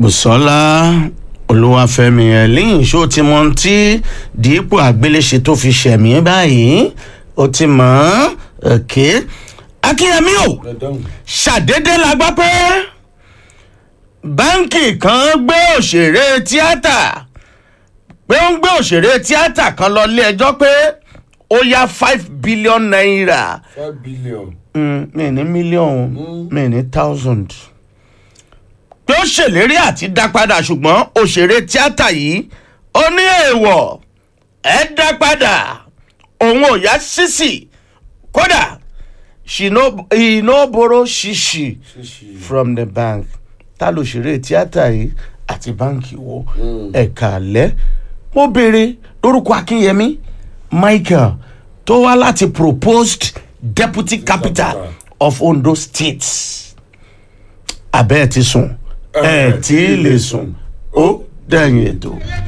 bùsọ́lá olúwàfẹ́mi ẹ̀lín ṣó ti mọ ohun tí dípò àgbéléṣe tó fi ṣẹ̀mí báyìí ó ti mọ̀ ọ́n òkè akínyẹmí o ṣàdédé la gbọ́ pé báńkì kan gbé òṣèré tíátà pé ó ń gbé òṣèré tíátà kan lọ ilé ẹjọ́ pé ó yá five billion naira five billion. Mm, mi ní mílíọ̀nù mi ní thousand pé ó ṣèlérí àti dá padà ṣùgbọ́n òṣèré tíátà yìí ó ní èèwọ̀ ẹ dá padà òun ò yá sísì kódà she no he no borrow shishi ṣíṣe. from the bank ta lòṣèré tíátà yìí àti báǹkì wo ẹ̀ka alẹ́ mo béèrè lórúkọ akínyẹmí michael tó wá láti proposed deputy capital capital. of ondo state abẹ́ ẹ̀ ti sùn ẹ̀ tí ì lè sùn ó dẹ̀yìn ètò.